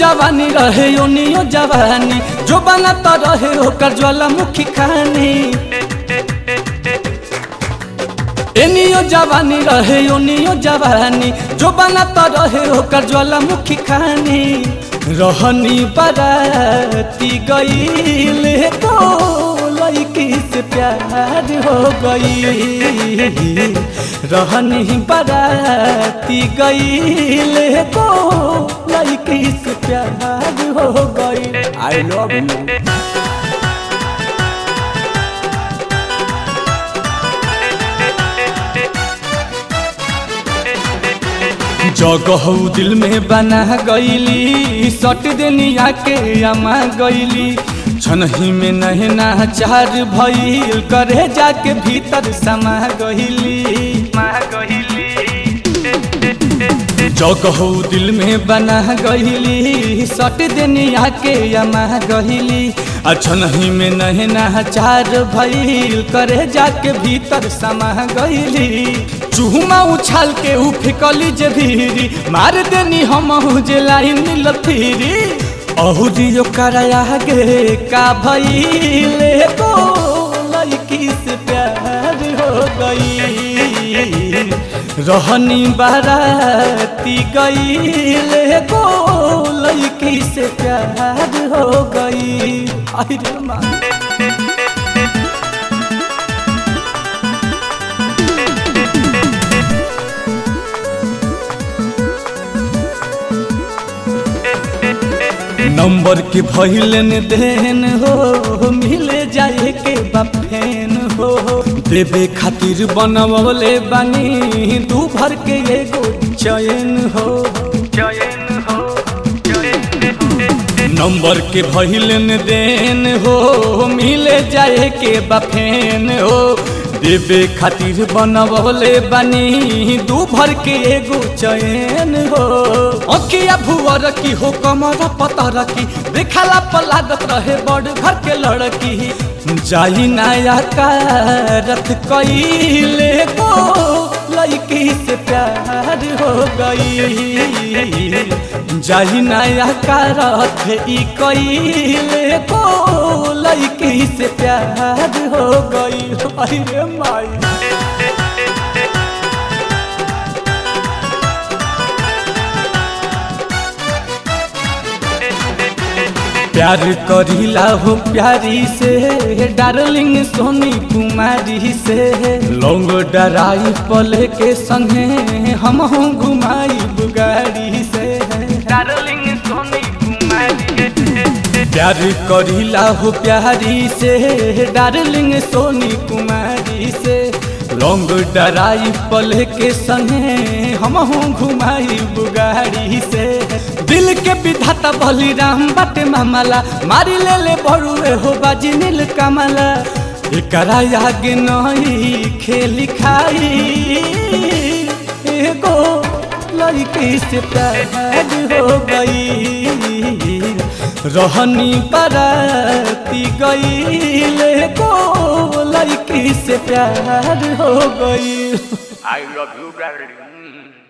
जवानी रहे ओनियो जवानी जो बना तो रहे ओकर ज्वालामुखी खानी एनियो जवानी रहे ओनियो जवानी जो बना तो रहे ओकर ज्वालामुखी खानी रहनी बराती गईल तो लड़की से प्यार हो गई रहनी बराती गईल तो लड़की से प्यार हो गई आई लव यू जगह दिल में बना गईली सट देनिया के अमा गईली छनही में नहना चार भइल करे जाके भीतर समा गईली जगह दिल में बना गईली सट देनिया के अमा गईली अछनही में नहना चार भइल करे जाके भीतर समा गईली चूहुमा उछाल के उ फेकली जे भीरी मार देनी हम जे लाइन लथीरी अहुरी कराया गे का भइले तो लड़की से प्यार हो गई रहनी बाराती गईले को लड़की से प्यार हो गई अरे माँ नंबर के भैलन देन हो मिले जाए के बफेन हो देवे खातिर बनवले बानी दू भर के एगो चयन हो नंबर के भैलन देन हो मिले जाए के बफेन हो देवे खातिर बनवले बानी दू भर के एगो चैन हो अखिया भुअर की हो कमर पतर की देखला पर लागत रहे बड़ घर के लड़की जाई नया कारत कईले को लड़की से प्यार हो गई जाई नया कारत ई कईले को लड़की से प्यार हो गई अरे माई प्यार करीला हो प्यारी से डार्लिंग सोनी कुमारी से लौंग डराई पल के संगे हम घुमाई बुगाड़ी से डार्लिंग सोनी कुमारी प्यार करीला हो प्यारी से डार्लिंग सोनी कुमारी से लौंग डराई पल के संगे हम घुमाई बुगाड़ी से दिल के विधाता बलिराम बाटे मामला मारी ले ले बड़ुए हो बाजी नील कमला एकरा आगे नई खेली खाई एगो लड़की से प्यार हो गई रहनी पराती गई को लड़की से प्यार हो गई I love you, darling.